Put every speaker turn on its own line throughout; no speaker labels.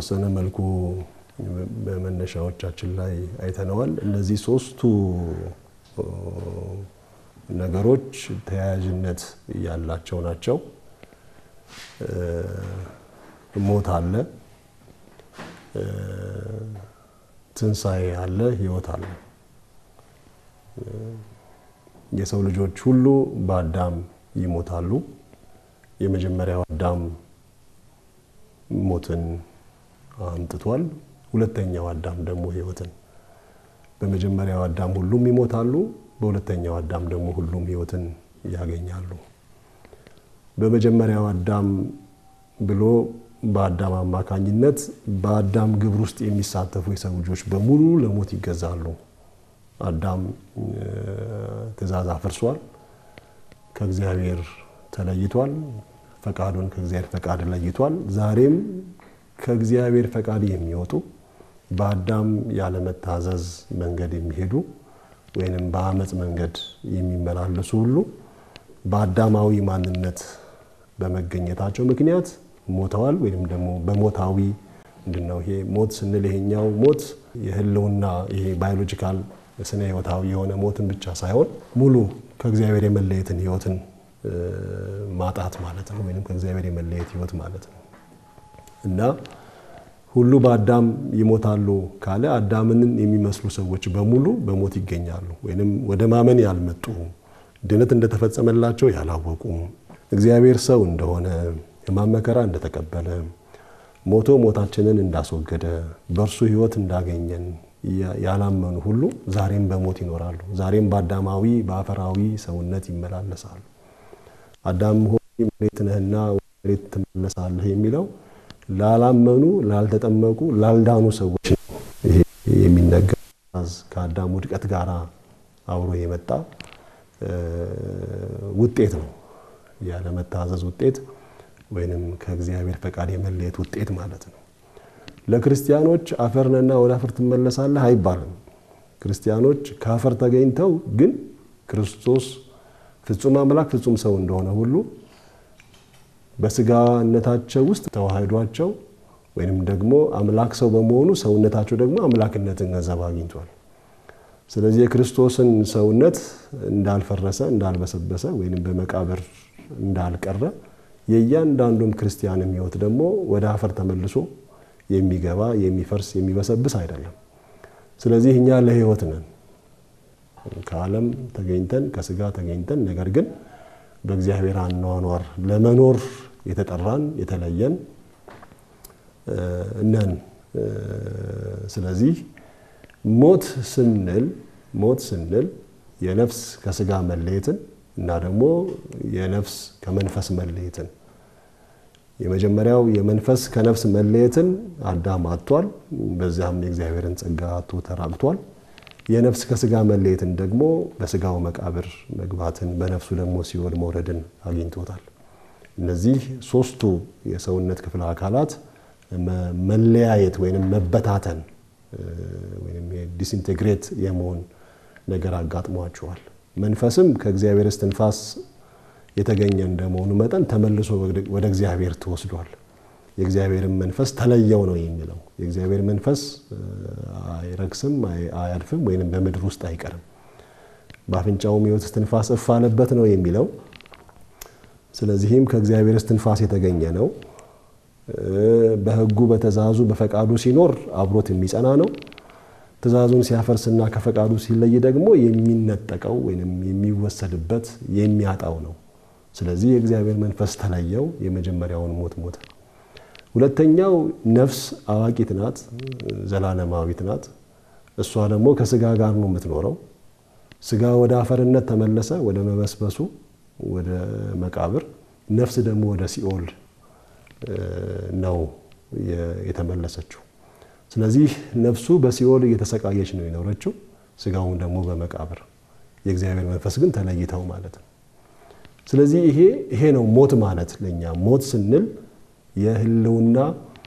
በተወሰነ መልኩ በመነሻዎቻችን ላይ አይተነዋል። እነዚህ ሶስቱ ነገሮች ተያያዥነት ያላቸው ናቸው። ሞት አለ፣ ትንሣኤ አለ፣ ሕይወት አለ። የሰው ልጆች ሁሉ በአዳም ይሞታሉ። የመጀመሪያው አዳም ሞትን አምጥቷል። ሁለተኛው አዳም ደግሞ ሕይወትን። በመጀመሪያው አዳም ሁሉም ይሞታሉ። በሁለተኛው አዳም ደግሞ ሁሉም ሕይወትን ያገኛሉ። በመጀመሪያው አዳም ብሎ በአዳም አማካኝነት በአዳም ግብር ውስጥ የሚሳተፉ የሰው ልጆች በሙሉ ለሞት ይገዛሉ። አዳም ትእዛዝ አፍርሷል፣ ከእግዚአብሔር ተለይቷል፣ ፈቃዱን ከእግዚአብሔር ፈቃድ ለይቷል። ዛሬም ከእግዚአብሔር ፈቃድ የሚወጡ በአዳም ያለመታዘዝ መንገድ የሚሄዱ ወይንም በአመፅ መንገድ የሚመላለሱ ሁሉ በአዳማዊ ማንነት በመገኘታቸው ምክንያት ሞተዋል። ወይም ደግሞ በሞታዊ ምንድን ነው ይሄ ሞት ስንል ይሄኛው ሞት የህልውና ይሄ ባዮሎጂካል ስነ ህይወታዊ የሆነ ሞትን ብቻ ሳይሆን ሙሉ ከእግዚአብሔር የመለየትን ህይወትን ማጣት ማለት ነው። ወይም ከእግዚአብሔር የመለየት ህይወት ማለት ነው እና ሁሉ በአዳም ይሞታሉ ካለ አዳምን የሚመስሉ ሰዎች በሙሉ በሞት ይገኛሉ። ወይም ወደ ማመን ያልመጡ ድነት እንደተፈጸመላቸው ያላወቁ እግዚአብሔር ሰው እንደሆነ ሕማም መከራ እንደተቀበለ ሞቶ ሞታችንን እንዳስወገደ በእርሱ ህይወት እንዳገኘን ያላመኑ ሁሉ ዛሬም በሞት ይኖራሉ። ዛሬም በአዳማዊ በአፈራዊ ሰውነት ይመላለሳሉ። አዳም ሆይ መሬት ነህና መሬት ትመለሳለህ የሚለው ላላመኑ፣ ላልተጠመቁ፣ ላልዳኑ ሰዎች ነው ይሄ የሚነገር ከአዳም ውድቀት ጋር አብሮ የመጣ ውጤት ነው። ያለመታዘዝ ውጤት ወይንም ከእግዚአብሔር ፈቃድ የመለየት ውጤት ማለት ነው። ለክርስቲያኖች አፈር ነህና ወደ አፈር ትመለሳለህ አይባልም። ክርስቲያኖች ከአፈር ተገኝተው ግን ክርስቶስ ፍጹም አምላክ ፍጹም ሰው እንደሆነ ሁሉ በስጋነታቸው ውስጥ ተዋህዷቸው ወይንም ደግሞ አምላክ ሰው በመሆኑ ሰውነታቸው ደግሞ አምላክነትን ገንዘብ አግኝቷል። ስለዚህ የክርስቶስን ሰውነት እንዳልፈረሰ እንዳልበሰበሰ ወይንም በመቃብር እንዳልቀረ የእያንዳንዱም ክርስቲያንም ሕይወት ደግሞ ወደ አፈር ተመልሶ የሚገባ የሚፈርስ የሚበሰብስ አይደለም። ስለዚህ እኛ ለሕይወት ነን ከዓለም ተገኝተን ከስጋ ተገኝተን ነገር ግን በእግዚአብሔር አኗኗር ለመኖር የተጠራን የተለየን ነን። ስለዚህ ሞት ስንል ሞት ስንል የነፍስ ከስጋ መለየትን እና ደግሞ የነፍስ ከመንፈስ መለየትን የመጀመሪያው የመንፈስ ከነፍስ መለየትን አዳም አጥቷል። በዚያም የእግዚአብሔርን ጸጋ አጥቶ ተራቅቷል። የነፍስ ከስጋ መለየትን ደግሞ በስጋው መቃብር መግባትን በነፍሱ ደግሞ ሲኦል መውረድን አግኝቶታል። እነዚህ ሶስቱ የሰውነት ክፍለ አካላት መለያየት ወይም መበታተን ወይም ዲስኢንቴግሬት የመሆን ነገር አጋጥሟቸዋል። መንፈስም ከእግዚአብሔር እስትንፋስ የተገኘ እንደመሆኑ መጠን ተመልሶ ወደ እግዚአብሔር ተወስዷል። የእግዚአብሔርን መንፈስ ተለየው ነው የሚለው። የእግዚአብሔር መንፈስ አይረክስም፣ አያልፍም ወይም በምድር ውስጥ አይቀርም። በአፍንጫውም ሕይወት እስትንፋስ እፍ አለበት ነው የሚለው። ስለዚህም ከእግዚአብሔር እስትንፋስ የተገኘ ነው። በሕጉ በትእዛዙ በፈቃዱ ሲኖር አብሮት የሚጸና ነው። ትእዛዙን ሲያፈርስና ከፈቃዱ ሲለይ ደግሞ የሚነጠቀው ወይም የሚወሰድበት የሚያጣው ነው። ስለዚህ የእግዚአብሔር መንፈስ ተለየው፣ የመጀመሪያውን ሞት ሞተ። ሁለተኛው ነፍስ አዋቂት ናት፣ ዘላለማዊት ናት። እሷ ደግሞ ከስጋ ጋር ነው የምትኖረው። ስጋ ወደ አፈርነት ተመለሰ፣ ወደ መበስበሱ፣ ወደ መቃብር። ነፍስ ደግሞ ወደ ሲኦል ነው የተመለሰችው። ስለዚህ ነፍሱ በሲኦል እየተሰቃየች ነው የኖረችው፣ ስጋውን ደግሞ በመቃብር። የእግዚአብሔር መንፈስ ግን ተለይተው ማለት ነው። ስለዚህ ይሄ ይሄ ነው ሞት ማለት ለእኛ ሞት ስንል የህልውና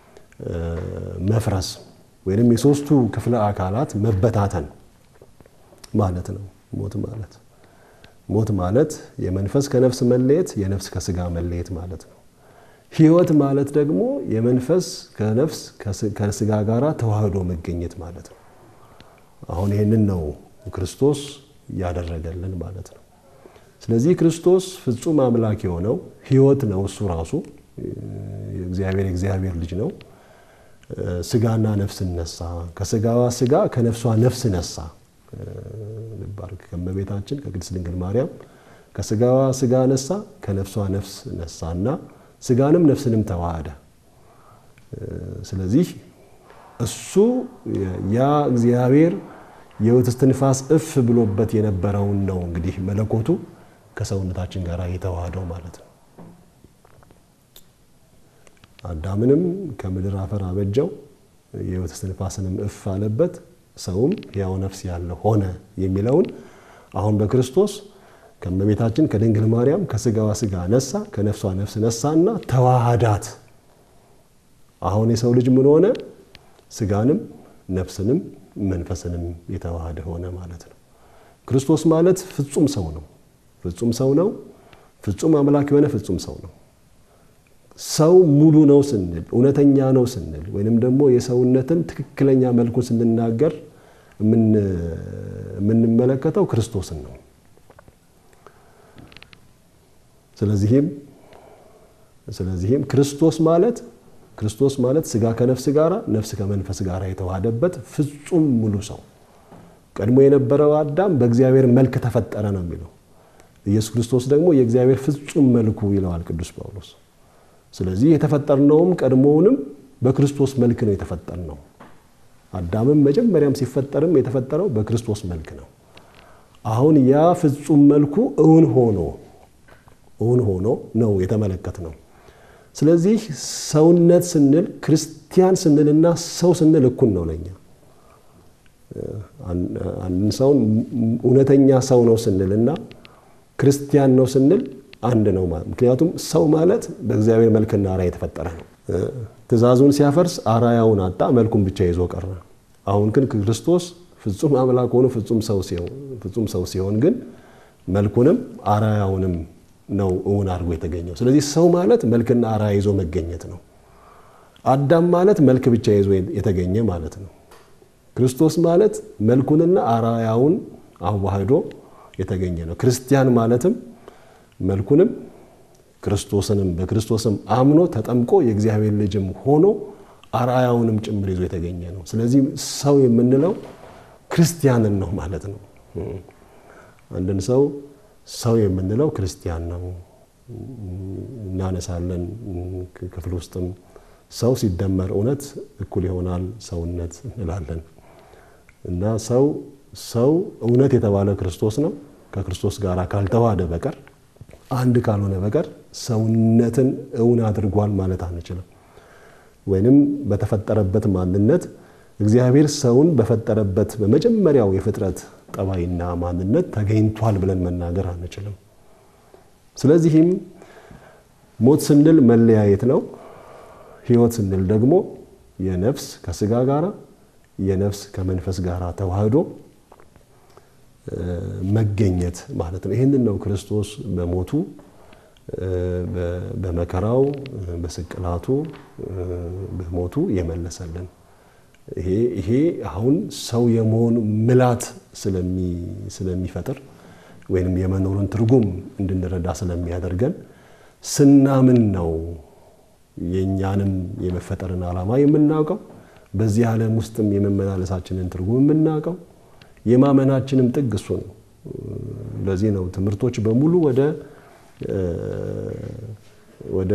መፍረስ ወይም የሶስቱ ክፍለ አካላት መበታተን ማለት ነው። ሞት ማለት ሞት ማለት የመንፈስ ከነፍስ መለየት፣ የነፍስ ከስጋ መለየት ማለት ነው። ሕይወት ማለት ደግሞ የመንፈስ ከነፍስ ከስጋ ጋር ተዋህዶ መገኘት ማለት ነው። አሁን ይህንን ነው ክርስቶስ ያደረገልን ማለት ነው። ስለዚህ ክርስቶስ ፍጹም አምላክ የሆነው ሕይወት ነው። እሱ ራሱ እግዚአብሔር የእግዚአብሔር ልጅ ነው። ስጋና ነፍስ ነሳ፣ ከስጋዋ ስጋ ከነፍሷ ነፍስ ነሳ። ባርክ ከእመቤታችን ከቅድስት ድንግል ማርያም ከስጋዋ ስጋ ነሳ፣ ከነፍሷ ነፍስ ነሳ እና ስጋንም ነፍስንም ተዋሃደ። ስለዚህ እሱ ያ እግዚአብሔር የሕይወት እስትንፋስ እፍ ብሎበት የነበረውን ነው እንግዲህ መለኮቱ ከሰውነታችን ጋር የተዋሃደው ማለት ነው። አዳምንም ከምድር አፈር አበጀው፣ የሕይወት እስትንፋስንም እፍ አለበት፣ ሰውም ሕያው ነፍስ ያለ ሆነ የሚለውን አሁን በክርስቶስ ከእመቤታችን ከድንግል ማርያም ከስጋዋ ስጋ ነሳ፣ ከነፍሷ ነፍስ ነሳና ተዋሃዳት። አሁን የሰው ልጅ ምን ሆነ? ስጋንም ነፍስንም መንፈስንም የተዋሃደ ሆነ ማለት ነው። ክርስቶስ ማለት ፍጹም ሰው ነው። ፍጹም ሰው ነው። ፍጹም አምላክ የሆነ ፍጹም ሰው ነው። ሰው ሙሉ ነው ስንል እውነተኛ ነው ስንል ወይንም ደግሞ የሰውነትን ትክክለኛ መልኩን ስንናገር የምንመለከተው ክርስቶስን ነው። ስለዚህም ስለዚህም ክርስቶስ ማለት ክርስቶስ ማለት ስጋ ከነፍስ ጋር ነፍስ ከመንፈስ ጋር የተዋሃደበት ፍጹም ሙሉ ሰው። ቀድሞ የነበረው አዳም በእግዚአብሔር መልክ ተፈጠረ ነው የሚለው። ኢየሱስ ክርስቶስ ደግሞ የእግዚአብሔር ፍጹም መልኩ ይለዋል ቅዱስ ጳውሎስ። ስለዚህ የተፈጠርነውም ቀድሞውንም በክርስቶስ መልክ ነው የተፈጠርነው። አዳምም መጀመሪያም ሲፈጠርም የተፈጠረው በክርስቶስ መልክ ነው። አሁን ያ ፍጹም መልኩ እውን ሆኖ እውን ሆኖ ነው የተመለከት ነው። ስለዚህ ሰውነት ስንል ክርስቲያን ስንልና ሰው ስንል እኩል ነው ለኛ። አንድን ሰውን እውነተኛ ሰው ነው ስንልና ክርስቲያን ነው ስንል አንድ ነው ማለት ምክንያቱም ሰው ማለት በእግዚአብሔር መልክና አርአያ የተፈጠረ ነው። ትእዛዙን ሲያፈርስ አርአያውን አጣ፣ መልኩን ብቻ ይዞ ቀረ። አሁን ግን ክርስቶስ ፍጹም አምላክ ሆኖ ፍጹም ሰው ሲሆን ግን መልኩንም አርአያውንም ነው እውን አድርጎ የተገኘው። ስለዚህ ሰው ማለት መልክና አርአያ ይዞ መገኘት ነው። አዳም ማለት መልክ ብቻ ይዞ የተገኘ ማለት ነው። ክርስቶስ ማለት መልኩንና አርአያውን አዋህዶ የተገኘ ነው። ክርስቲያን ማለትም መልኩንም ክርስቶስንም በክርስቶስም አምኖ ተጠምቆ የእግዚአብሔር ልጅም ሆኖ አርአያውንም ጭምር ይዞ የተገኘ ነው። ስለዚህ ሰው የምንለው ክርስቲያንን ነው ማለት ነው። አንድን ሰው ሰው የምንለው ክርስቲያን ነው እናነሳለን። ክፍል ውስጥም ሰው ሲደመር እውነት እኩል ይሆናል ሰውነት እንላለን እና ሰው ሰው እውነት የተባለ ክርስቶስ ነው። ከክርስቶስ ጋር ካልተዋሃደ በቀር አንድ ካልሆነ በቀር ሰውነትን እውን አድርጓል ማለት አንችልም። ወይንም በተፈጠረበት ማንነት እግዚአብሔር ሰውን በፈጠረበት በመጀመሪያው የፍጥረት ጠባይና ማንነት ተገኝቷል ብለን መናገር አንችልም። ስለዚህም ሞት ስንል መለያየት ነው። ሕይወት ስንል ደግሞ የነፍስ ከስጋ ጋር የነፍስ ከመንፈስ ጋር ተዋህዶ መገኘት ማለት ነው። ይህንን ነው ክርስቶስ በሞቱ በመከራው በስቅላቱ በሞቱ የመለሰልን። ይሄ አሁን ሰው የመሆን ምላት ስለሚፈጥር ወይም የመኖሩን ትርጉም እንድንረዳ ስለሚያደርገን ስናምን ነው የእኛንም የመፈጠርን ዓላማ የምናውቀው በዚህ ዓለም ውስጥም የመመላለሳችንን ትርጉም የምናውቀው የማመናችንም ጥግ እሱ ነው። ለዚህ ነው ትምህርቶች በሙሉ ወደ ወደ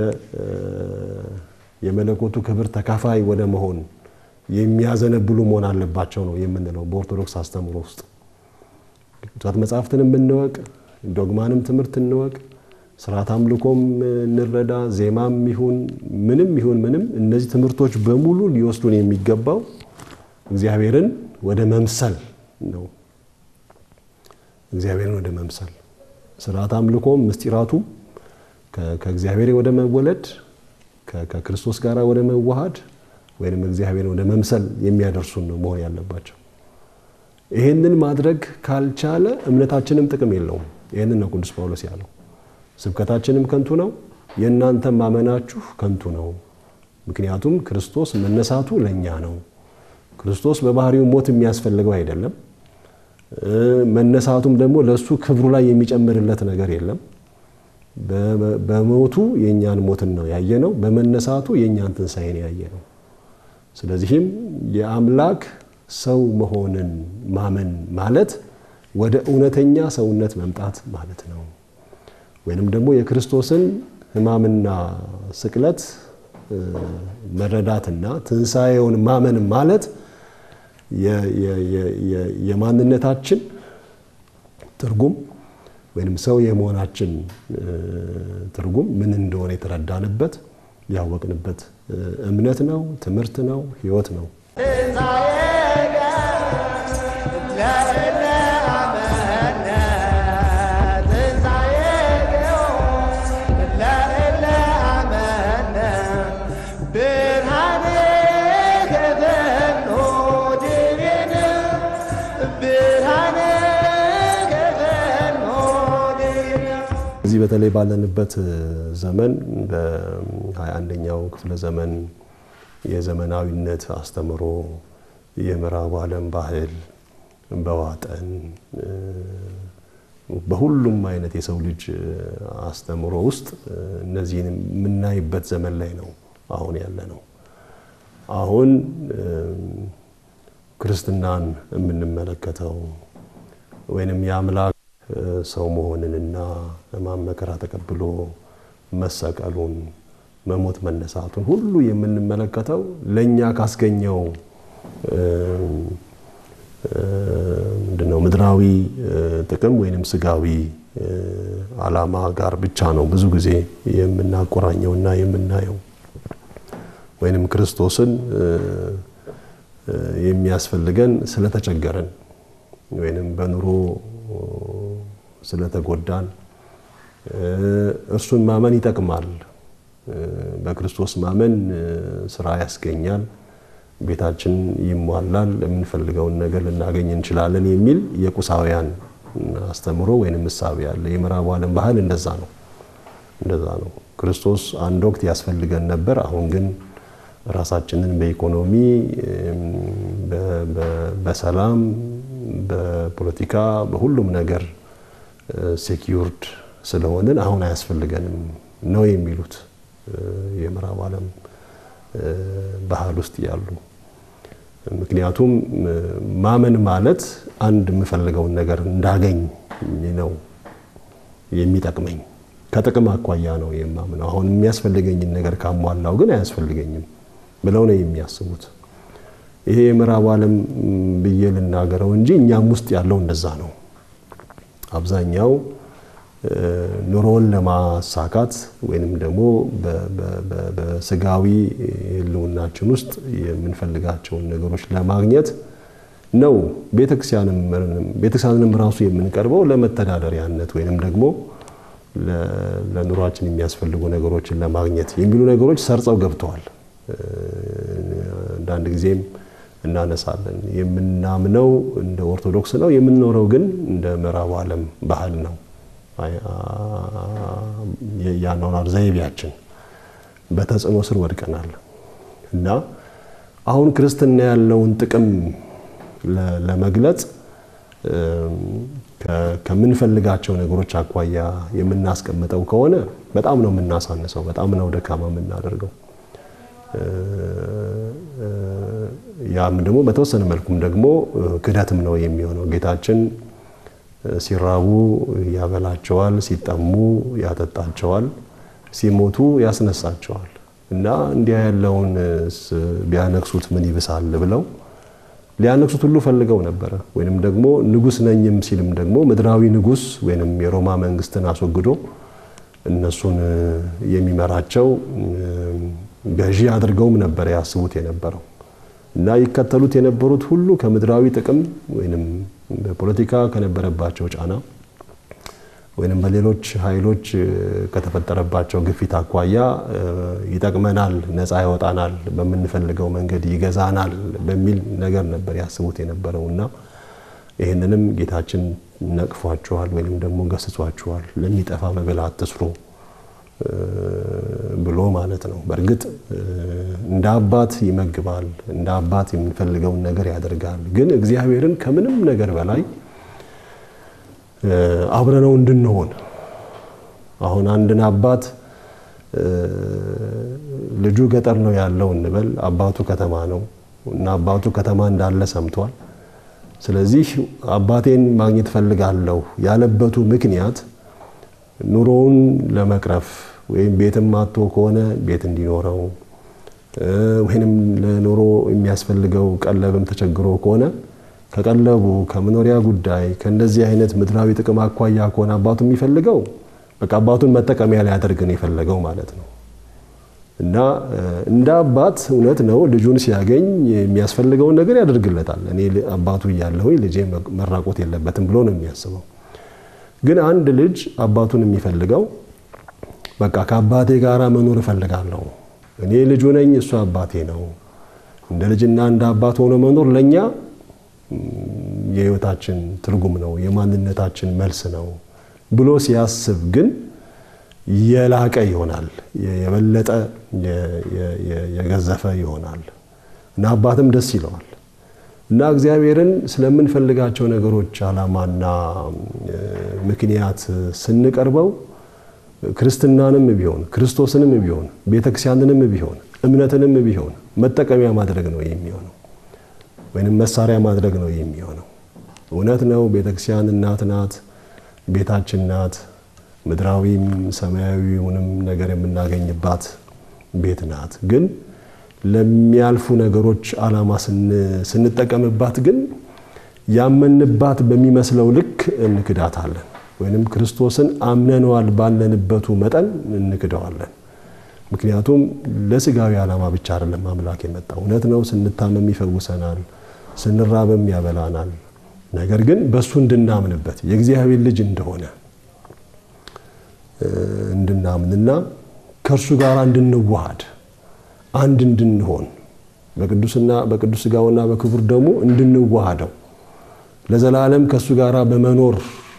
የመለኮቱ ክብር ተካፋይ ወደ መሆን የሚያዘነብሉ መሆን አለባቸው ነው የምንለው በኦርቶዶክስ አስተምሮ ውስጥ ቅዱሳት መጽሐፍትንም እንወቅ፣ ዶግማንም ትምህርት እንወቅ፣ ስርዓት አምልኮም እንረዳ፣ ዜማም ይሁን ምንም ይሁን ምንም እነዚህ ትምህርቶች በሙሉ ሊወስዱን የሚገባው እግዚአብሔርን ወደ መምሰል ነው። እግዚአብሔርን ወደ መምሰል ስርዓት አምልኮም ምስጢራቱ ከእግዚአብሔር ወደ መወለድ ከክርስቶስ ጋር ወደ መዋሃድ ወይም እግዚአብሔርን ወደ መምሰል የሚያደርሱን ነው መሆን ያለባቸው። ይህንን ማድረግ ካልቻለ እምነታችንም ጥቅም የለውም። ይህንን ነው ቅዱስ ጳውሎስ ያለው። ስብከታችንም ከንቱ ነው፣ የእናንተ ማመናችሁ ከንቱ ነው። ምክንያቱም ክርስቶስ መነሳቱ ለእኛ ነው። ክርስቶስ በባህሪው ሞት የሚያስፈልገው አይደለም። መነሳቱም ደግሞ ለእሱ ክብሩ ላይ የሚጨምርለት ነገር የለም። በሞቱ የእኛን ሞትን ነው ያየ ነው። በመነሳቱ የእኛን ትንሣኤን ያየ ነው። ስለዚህም የአምላክ ሰው መሆንን ማመን ማለት ወደ እውነተኛ ሰውነት መምጣት ማለት ነው። ወይንም ደግሞ የክርስቶስን ሕማምና ስቅለት መረዳትና ትንሣኤውን ማመን ማለት የማንነታችን ትርጉም ወይም ሰው የመሆናችን ትርጉም ምን እንደሆነ የተረዳንበት ያወቅንበት እምነት ነው፣ ትምህርት ነው፣ ሕይወት ነው። እዚህ በተለይ ባለንበት ዘመን በ21ኛው ክፍለ ዘመን የዘመናዊነት አስተምሮ የምዕራቡ ዓለም ባህል በዋጠን በሁሉም አይነት የሰው ልጅ አስተምሮ ውስጥ እነዚህን የምናይበት ዘመን ላይ ነው አሁን ያለ ነው። አሁን ክርስትናን የምንመለከተው ወይንም የአምላክ ሰው መሆንንና ሕማም መከራ ተቀብሎ መሰቀሉን መሞት መነሳቱን ሁሉ የምንመለከተው ለእኛ ካስገኘው ምንድነው ምድራዊ ጥቅም ወይንም ስጋዊ ዓላማ ጋር ብቻ ነው ብዙ ጊዜ የምናቆራኘውና የምናየው ወይንም ክርስቶስን የሚያስፈልገን ስለተቸገረን ወይንም በኑሮ ስለተጎዳን እርሱን ማመን ይጠቅማል። በክርስቶስ ማመን ስራ ያስገኛል፣ ቤታችን ይሟላል፣ የምንፈልገውን ነገር ልናገኝ እንችላለን የሚል የቁሳውያን አስተምሮ ወይም ምሳቤ አለ። የምዕራቡ ዓለም ባህል እንደዛ ነው እንደዛ ነው። ክርስቶስ አንድ ወቅት ያስፈልገን ነበር። አሁን ግን ራሳችንን በኢኮኖሚ በሰላም በፖለቲካ በሁሉም ነገር ሴኪዩርድ ስለሆንን አሁን አያስፈልገንም ነው የሚሉት የምዕራብ ዓለም ባህል ውስጥ ያሉ። ምክንያቱም ማመን ማለት አንድ የምፈልገውን ነገር እንዳገኝ ነው የሚጠቅመኝ። ከጥቅም አኳያ ነው የማምነው። አሁን የሚያስፈልገኝን ነገር ካሟላው ግን አያስፈልገኝም ብለው ነው የሚያስቡት። ይሄ የምዕራቡ ዓለም ብዬ ልናገረው እንጂ እኛም ውስጥ ያለው እንደዛ ነው። አብዛኛው ኑሮውን ለማሳካት ወይንም ደግሞ በስጋዊ ሕልውናችን ውስጥ የምንፈልጋቸውን ነገሮች ለማግኘት ነው። ቤተክርስቲያንም ራሱ የምንቀርበው ለመተዳደሪያነት ወይንም ደግሞ ለኑሯችን የሚያስፈልጉ ነገሮችን ለማግኘት የሚሉ ነገሮች ሰርጸው ገብተዋል። አንዳንድ ጊዜም እናነሳለን። የምናምነው እንደ ኦርቶዶክስ ነው፣ የምንኖረው ግን እንደ ምዕራቡ ዓለም ባህል ነው። የአኗኗር ዘይቤያችን በተጽዕኖ ስር ወድቀናል እና አሁን ክርስትና ያለውን ጥቅም ለመግለጽ ከምንፈልጋቸው ነገሮች አኳያ የምናስቀምጠው ከሆነ በጣም ነው የምናሳንሰው፣ በጣም ነው ደካማ የምናደርገው። ያም ደግሞ በተወሰነ መልኩም ደግሞ ክደትም ነው የሚሆነው። ጌታችን ሲራቡ ያበላቸዋል፣ ሲጠሙ ያጠጣቸዋል፣ ሲሞቱ ያስነሳቸዋል እና እንዲያ ያለውን ቢያነክሱት ምን ይብሳል ብለው ሊያነክሱት ሁሉ ፈልገው ነበረ። ወይንም ደግሞ ንጉሥ ነኝም ሲልም ደግሞ ምድራዊ ንጉሥ ወይንም የሮማ መንግስትን አስወግዶ እነሱን የሚመራቸው ገዢ አድርገውም ነበር ያስቡት የነበረው እና ይከተሉት የነበሩት ሁሉ ከምድራዊ ጥቅም ወይንም በፖለቲካ ከነበረባቸው ጫና ወይንም በሌሎች ኃይሎች ከተፈጠረባቸው ግፊት አኳያ ይጠቅመናል፣ ነፃ ያወጣናል፣ በምንፈልገው መንገድ ይገዛናል በሚል ነገር ነበር ያስቡት የነበረው እና ይህንንም ጌታችን ነቅፏቸዋል ወይንም ደግሞ ገስጿቸዋል። ለሚጠፋ መብል አትስሩ፣ ብሎ ማለት ነው። በእርግጥ እንደ አባት ይመግባል፣ እንደ አባት የምንፈልገውን ነገር ያደርጋል። ግን እግዚአብሔርን ከምንም ነገር በላይ አብረነው እንድንሆን አሁን አንድን አባት ልጁ ገጠር ነው ያለው እንበል፣ አባቱ ከተማ ነው እና አባቱ ከተማ እንዳለ ሰምቷል። ስለዚህ አባቴን ማግኘት ፈልጋለሁ ያለበቱ ምክንያት ኑሮውን ለመቅረፍ ወይም ቤትም አጥቶ ከሆነ ቤት እንዲኖረው ወይንም ለኑሮ የሚያስፈልገው ቀለብም ተቸግሮ ከሆነ ከቀለቡ ከመኖሪያ ጉዳይ ከእንደዚህ አይነት ምድራዊ ጥቅም አኳያ ከሆነ አባቱ የሚፈልገው በቃ አባቱን መጠቀሚያ ሊያደርግ ነው የፈለገው ማለት ነው። እና እንደ አባት እውነት ነው ልጁን ሲያገኝ የሚያስፈልገውን ነገር ያደርግለታል። እኔ አባቱ እያለሁኝ ልጄ መራቆት የለበትም ብሎ ነው የሚያስበው። ግን አንድ ልጅ አባቱን የሚፈልገው በቃ ከአባቴ ጋር መኖር እፈልጋለሁ፣ እኔ ልጁ ነኝ፣ እሱ አባቴ ነው። እንደ ልጅና እንደ አባት ሆኖ መኖር ለእኛ የህይወታችን ትርጉም ነው፣ የማንነታችን መልስ ነው ብሎ ሲያስብ ግን የላቀ ይሆናል፣ የበለጠ የገዘፈ ይሆናል እና አባትም ደስ ይለዋል። እና እግዚአብሔርን ስለምንፈልጋቸው ነገሮች ዓላማና ምክንያት ስንቀርበው ክርስትናንም ቢሆን ክርስቶስንም ቢሆን ቤተክርስቲያንንም ቢሆን እምነትንም ቢሆን መጠቀሚያ ማድረግ ነው የሚሆነው፣ ወይንም መሳሪያ ማድረግ ነው የሚሆነው። እውነት ነው ቤተክርስቲያን እናት ናት፣ ቤታችን ናት። ምድራዊም ሰማያዊውንም ነገር የምናገኝባት ቤት ናት። ግን ለሚያልፉ ነገሮች ዓላማ ስንጠቀምባት ግን ያመንባት በሚመስለው ልክ እንክዳታለን፣ ወይንም ክርስቶስን አምነነዋል ባለንበቱ መጠን እንክደዋለን። ምክንያቱም ለስጋዊ ዓላማ ብቻ አይደለም አምላክ የመጣው። እውነት ነው ስንታመም ይፈውሰናል፣ ስንራብም ያበላናል። ነገር ግን በእሱ እንድናምንበት የእግዚአብሔር ልጅ እንደሆነ እንድናምንና ከእርሱ ጋር እንድንዋሃድ አንድ እንድንሆን በቅዱስና በቅዱስ ሥጋውና በክቡር ደሙ እንድንዋሃደው ለዘላለም ከእሱ ጋር በመኖር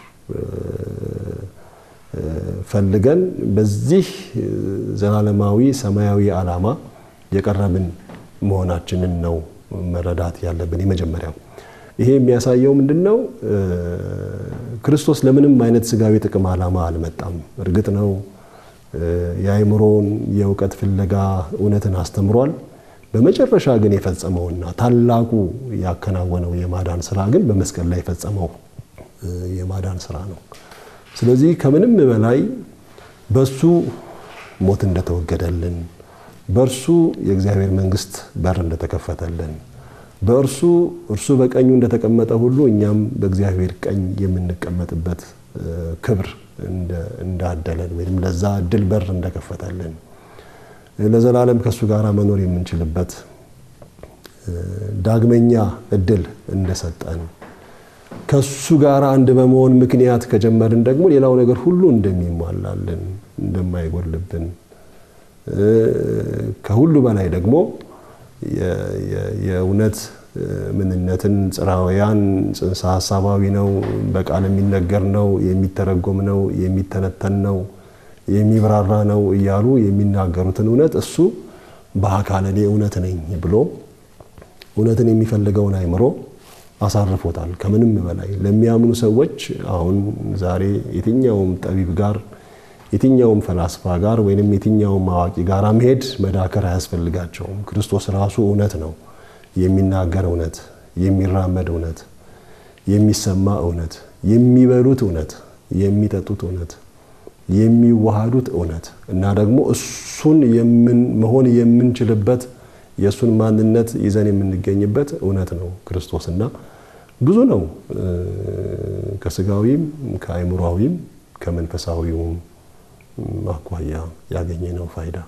ፈልገን በዚህ ዘላለማዊ ሰማያዊ ዓላማ የቀረብን መሆናችንን ነው መረዳት ያለብን። የመጀመሪያው ይሄ የሚያሳየው ምንድን ነው? ክርስቶስ ለምንም አይነት ስጋዊ ጥቅም ዓላማ አልመጣም። እርግጥ ነው የአእምሮን የእውቀት ፍለጋ እውነትን አስተምሯል። በመጨረሻ ግን የፈጸመውና ታላቁ ያከናወነው የማዳን ስራ ግን በመስቀል ላይ የፈጸመው የማዳን ስራ ነው። ስለዚህ ከምንም በላይ በሱ ሞት እንደተወገደልን፣ በእርሱ የእግዚአብሔር መንግስት በር እንደተከፈተልን፣ በእርሱ እርሱ በቀኙ እንደተቀመጠ ሁሉ እኛም በእግዚአብሔር ቀኝ የምንቀመጥበት ክብር እንዳደለን ወይም ለዛ እድል በር እንደከፈተልን ለዘላለም ከእሱ ጋር መኖር የምንችልበት ዳግመኛ እድል እንደሰጠን ከሱ ጋር አንድ በመሆን ምክንያት ከጀመርን ደግሞ ሌላው ነገር ሁሉ እንደሚሟላልን እንደማይጎልብን ከሁሉ በላይ ደግሞ የእውነት ምንነትን ጽራውያን ጽንሰ ሀሳባዊ ነው፣ በቃል የሚነገር ነው፣ የሚተረጎም ነው፣ የሚተነተን ነው፣ የሚብራራ ነው እያሉ የሚናገሩትን እውነት እሱ በአካል እኔ እውነት ነኝ ብሎ እውነትን የሚፈልገውን አይምሮ አሳርፎታል። ከምንም በላይ ለሚያምኑ ሰዎች አሁን ዛሬ የትኛውም ጠቢብ ጋር የትኛውም ፈላስፋ ጋር ወይንም የትኛውም አዋቂ ጋር መሄድ መዳከር አያስፈልጋቸውም። ክርስቶስ ራሱ እውነት ነው። የሚናገር እውነት፣ የሚራመድ እውነት፣ የሚሰማ እውነት፣ የሚበሉት እውነት፣ የሚጠጡት እውነት፣ የሚዋሃዱት እውነት እና ደግሞ እሱን መሆን የምንችልበት የእሱን ማንነት ይዘን የምንገኝበት እውነት ነው ክርስቶስ እና ብዙ ነው ከስጋዊም ከአይምሯዊም ከመንፈሳዊውም አኳያ ያገኘነው ፋይዳ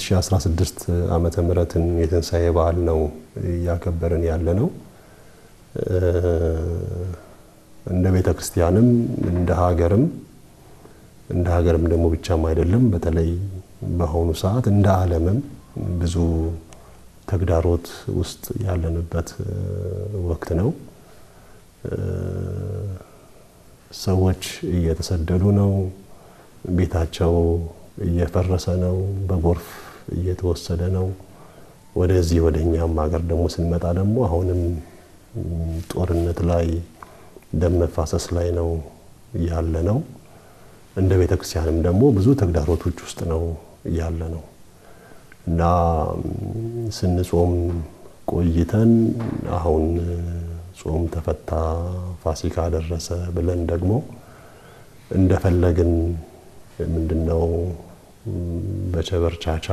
የ2016 ዓመተ ምህረትን የትንሣኤ በዓል ነው እያከበርን ያለ ነው። እንደ ቤተ ክርስቲያንም እንደ ሀገርም እንደ ሀገርም ደግሞ ብቻም አይደለም፣ በተለይ በአሁኑ ሰዓት እንደ ዓለምም ብዙ ተግዳሮት ውስጥ ያለንበት ወቅት ነው። ሰዎች እየተሰደዱ ነው። ቤታቸው እየፈረሰ ነው። በጎርፍ እየተወሰደ ነው። ወደዚህ ወደ እኛም ሀገር ደግሞ ስንመጣ ደግሞ አሁንም ጦርነት ላይ ደም መፋሰስ ላይ ነው ያለ ነው። እንደ ቤተ ክርስቲያንም ደግሞ ብዙ ተግዳሮቶች ውስጥ ነው ያለ ነው እና ስንጾም ቆይተን አሁን ጾም ተፈታ፣ ፋሲካ ደረሰ ብለን ደግሞ እንደፈለግን ምንድነው በቸበርቻቻ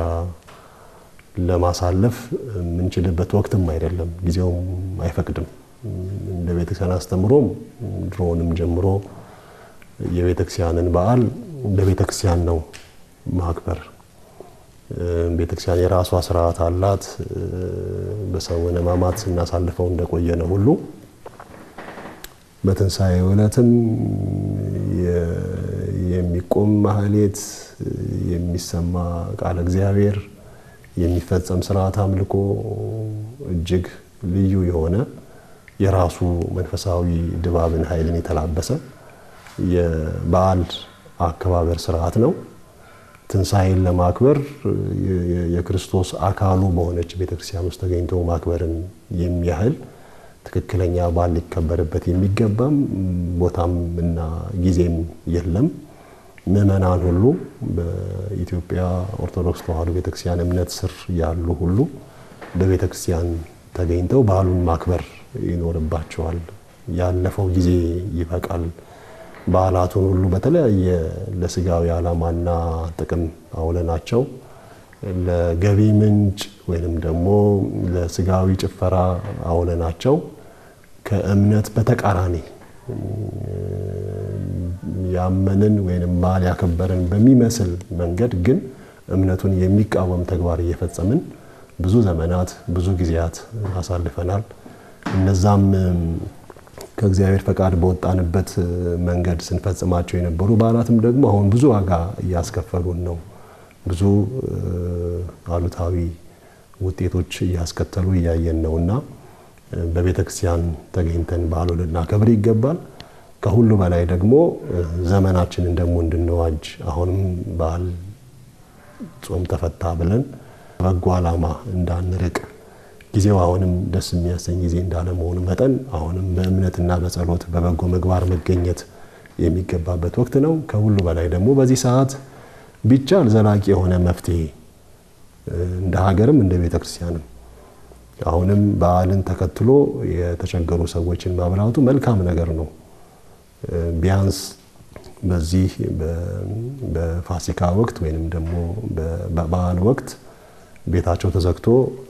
ለማሳለፍ የምንችልበት ወቅትም አይደለም፣ ጊዜውም አይፈቅድም። እንደ ቤተክርስቲያን አስተምሮም ድሮውንም ጀምሮ የቤተክርስቲያንን በዓል እንደ ቤተክርስቲያን ነው ማክበር። ቤተክርስቲያን የራሷ ስርዓት አላት። በሰሙነ ሕማማት ስናሳልፈው እንደቆየ ነው ሁሉ በትንሣኤ ዕለትም የሚቆም ማህሌት፣ የሚሰማ ቃለ እግዚአብሔር፣ የሚፈጸም ስርዓት አምልኮ እጅግ ልዩ የሆነ የራሱ መንፈሳዊ ድባብን ኃይልን የተላበሰ የበዓል አከባበር ስርዓት ነው። ትንሣኤን ለማክበር የክርስቶስ አካሉ በሆነች ቤተክርስቲያን ውስጥ ተገኝቶ ማክበርን የሚያህል ትክክለኛ በዓል ሊከበርበት የሚገባም ቦታም እና ጊዜም የለም። ምዕመናን ሁሉ በኢትዮጵያ ኦርቶዶክስ ተዋሕዶ ቤተክርስቲያን እምነት ስር ያሉ ሁሉ በቤተክርስቲያን ተገኝተው በዓሉን ማክበር ይኖርባቸዋል። ያለፈው ጊዜ ይበቃል። በዓላቱን ሁሉ በተለያየ ለስጋዊ ዓላማና ጥቅም አውለናቸው ለገቢ ምንጭ ወይንም ደግሞ ለስጋዊ ጭፈራ አውለናቸው ከእምነት በተቃራኒ ያመንን ወይንም በዓል ያከበርን በሚመስል መንገድ ግን እምነቱን የሚቃወም ተግባር እየፈጸምን ብዙ ዘመናት ብዙ ጊዜያት አሳልፈናል። እነዛም ከእግዚአብሔር ፈቃድ በወጣንበት መንገድ ስንፈጽማቸው የነበሩ በዓላትም ደግሞ አሁን ብዙ ዋጋ እያስከፈሉን ነው። ብዙ አሉታዊ ውጤቶች እያስከተሉ እያየን ነው እና በቤተ ክርስቲያን ተገኝተን በዓሉን ልናከብር ይገባል። ከሁሉ በላይ ደግሞ ዘመናችንን ደግሞ እንድንዋጅ አሁንም በዓል ጾም ተፈታ ብለን በጎ ዓላማ እንዳንርቅ ጊዜው አሁንም ደስ የሚያሰኝ ጊዜ እንዳለመሆኑ መጠን አሁንም በእምነትና በጸሎት በበጎ ምግባር መገኘት የሚገባበት ወቅት ነው። ከሁሉ በላይ ደግሞ በዚህ ሰዓት ቢቻል ዘላቂ የሆነ መፍትሄ እንደ ሀገርም እንደ ቤተ ክርስቲያንም አሁንም በዓልን ተከትሎ የተቸገሩ ሰዎችን ማብላቱ መልካም ነገር ነው። ቢያንስ በዚህ በፋሲካ ወቅት ወይንም ደግሞ በበዓል ወቅት ቤታቸው ተዘግቶ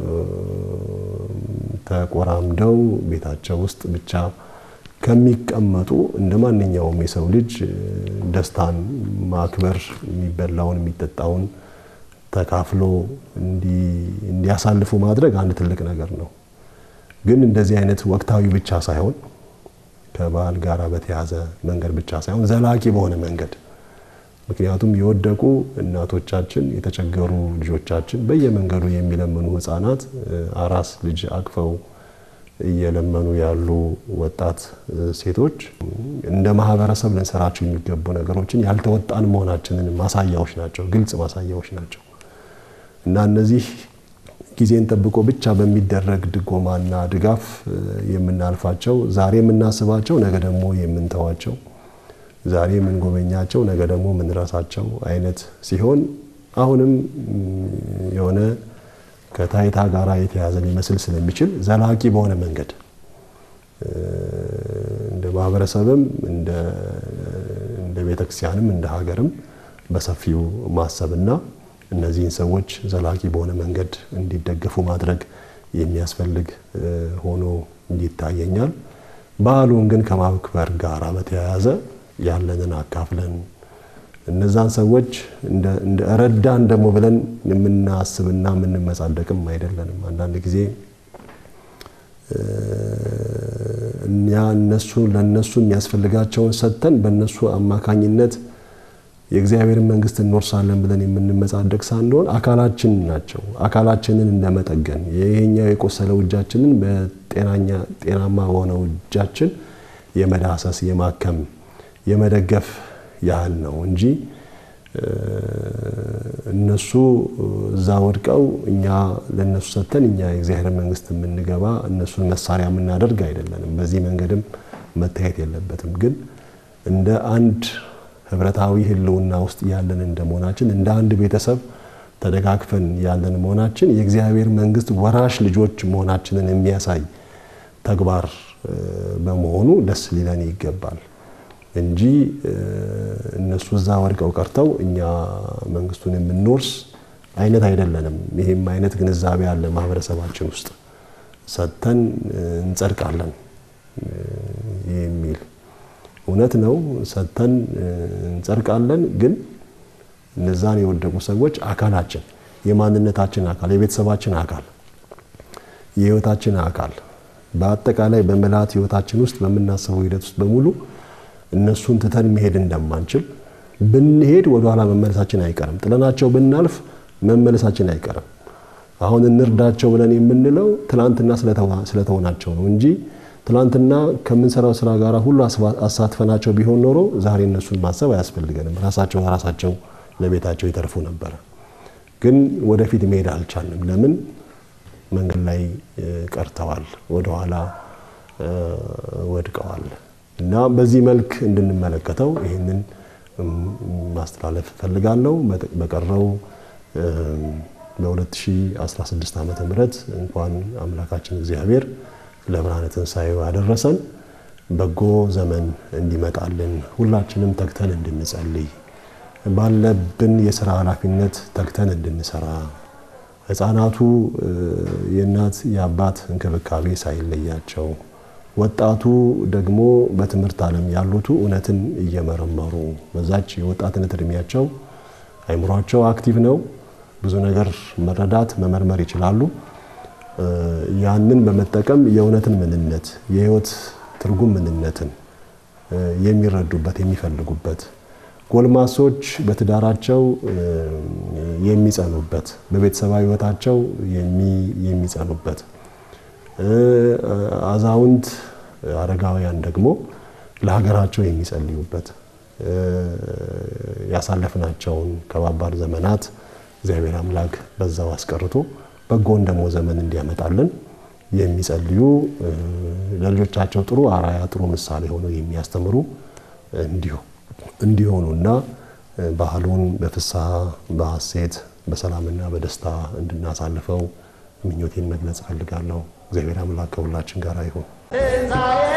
ተቆራምደው ቤታቸው ውስጥ ብቻ ከሚቀመጡ እንደ ማንኛውም የሰው ልጅ ደስታን ማክበር የሚበላውን የሚጠጣውን ተካፍሎ እንዲያሳልፉ ማድረግ አንድ ትልቅ ነገር ነው። ግን እንደዚህ አይነት ወቅታዊ ብቻ ሳይሆን ከበዓል ጋር በተያዘ መንገድ ብቻ ሳይሆን ዘላቂ በሆነ መንገድ ምክንያቱም የወደቁ እናቶቻችን፣ የተቸገሩ ልጆቻችን፣ በየመንገዱ የሚለምኑ ሕፃናት፣ አራስ ልጅ አቅፈው እየለመኑ ያሉ ወጣት ሴቶች እንደ ማህበረሰብ ልንሰራቸው የሚገቡ ነገሮችን ያልተወጣን መሆናችንን ማሳያዎች ናቸው፣ ግልጽ ማሳያዎች ናቸው እና እነዚህ ጊዜን ጠብቆ ብቻ በሚደረግ ድጎማና ድጋፍ የምናልፋቸው ዛሬ የምናስባቸው ነገ ደግሞ የምንተዋቸው ዛሬ የምንጎበኛቸው ነገ ደግሞ የምንረሳቸው አይነት ሲሆን አሁንም የሆነ ከታይታ ጋራ የተያዘ ሊመስል ስለሚችል ዘላቂ በሆነ መንገድ እንደ ማህበረሰብም እንደ ቤተክርስቲያንም እንደ ሀገርም በሰፊው ማሰብና እነዚህን ሰዎች ዘላቂ በሆነ መንገድ እንዲደገፉ ማድረግ የሚያስፈልግ ሆኖ ይታየኛል። በዓሉን ግን ከማክበር ጋር በተያያዘ ያለንን አካፍለን እነዛን ሰዎች እንደ ረዳን ደግሞ ብለን የምናስብና የምንመጻደቅም አይደለንም። አንዳንድ ጊዜ እኛ እነሱ ለእነሱ የሚያስፈልጋቸውን ሰጥተን በእነሱ አማካኝነት የእግዚአብሔርን መንግስት እንወርሳለን ብለን የምንመጻደቅ ሳንሆን አካላችን ናቸው። አካላችንን እንደመጠገን ይሄኛው የቆሰለው እጃችንን በጤናማ በሆነው እጃችን የመዳሰስ የማከም የመደገፍ ያህል ነው እንጂ እነሱ እዛ ወድቀው እኛ ለእነሱ ሰጥተን እኛ የእግዚአብሔር መንግስት የምንገባ እነሱን መሳሪያ የምናደርግ አይደለንም። በዚህ መንገድም መታየት የለበትም። ግን እንደ አንድ ህብረታዊ ህልውና ውስጥ ያለን እንደመሆናችን እንደ አንድ ቤተሰብ ተደጋግፈን ያለን መሆናችን የእግዚአብሔር መንግስት ወራሽ ልጆች መሆናችንን የሚያሳይ ተግባር በመሆኑ ደስ ሊለን ይገባል እንጂ እነሱ እዛ ወድቀው ቀርተው እኛ መንግስቱን የምንወርስ አይነት አይደለንም። ይህም አይነት ግንዛቤ አለ ማህበረሰባችን ውስጥ ሰጥተን እንጸድቃለን የሚል እውነት ነው። ሰጥተን እንጸድቃለን። ግን እነዛን የወደቁ ሰዎች አካላችን፣ የማንነታችን አካል፣ የቤተሰባችን አካል፣ የህይወታችን አካል በአጠቃላይ በምልአት ህይወታችን ውስጥ በምናስበው ሂደት ውስጥ በሙሉ እነሱን ትተን መሄድ እንደማንችል ብንሄድ ወደኋላ መመለሳችን አይቀርም። ጥለናቸው ብናልፍ መመለሳችን አይቀርም። አሁን እንርዳቸው ብለን የምንለው ትላንትና ስለተሆናቸው ነው እንጂ ትላንትና ከምንሰራው ስራ ጋር ሁሉ አሳትፈናቸው ቢሆን ኖሮ ዛሬ እነሱን ማሰብ አያስፈልገንም። ራሳቸው ራሳቸው ለቤታቸው ይተርፉ ነበረ። ግን ወደፊት መሄድ አልቻልንም። ለምን? መንገድ ላይ ቀርተዋል፣ ወደኋላ ወድቀዋል። እና በዚህ መልክ እንድንመለከተው ይህንን ማስተላለፍ እፈልጋለሁ። በቀረው በ2016 ዓመተ ምህረት እንኳን አምላካችን እግዚአብሔር ለብርሃነ ትንሣኤው ያደረሰን በጎ ዘመን እንዲመጣልን ሁላችንም ተግተን እንድንጸልይ ባለብን የስራ ኃላፊነት ተግተን እንድንሰራ ሕፃናቱ የእናት የአባት እንክብካቤ ሳይለያቸው ወጣቱ ደግሞ በትምህርት ዓለም ያሉቱ እውነትን እየመረመሩ በዛች የወጣትነት እድሜያቸው አይምሯቸው አክቲቭ ነው። ብዙ ነገር መረዳት መመርመር ይችላሉ። ያንን በመጠቀም የእውነትን ምንነት የህይወት ትርጉም ምንነትን የሚረዱበት የሚፈልጉበት፣ ጎልማሶች በትዳራቸው የሚጸኑበት፣ በቤተሰባዊ ህይወታቸው የሚጸኑበት አዛውንት አረጋውያን ደግሞ ለሀገራቸው የሚጸልዩበት ያሳለፍናቸውን ከባባድ ዘመናት እግዚአብሔር አምላክ በዛው አስቀርቶ በጎን ደግሞ ዘመን እንዲያመጣልን የሚጸልዩ ለልጆቻቸው ጥሩ አራያ ጥሩ ምሳሌ ሆነው የሚያስተምሩ እንዲሆኑና ባህሉን በፍስሐ በሐሴት በሰላምና በደስታ እንድናሳልፈው ምኞቴን መግለጽ እፈልጋለሁ። እግዚአብሔር አምላክ ከሁላችን ጋር ይሁን።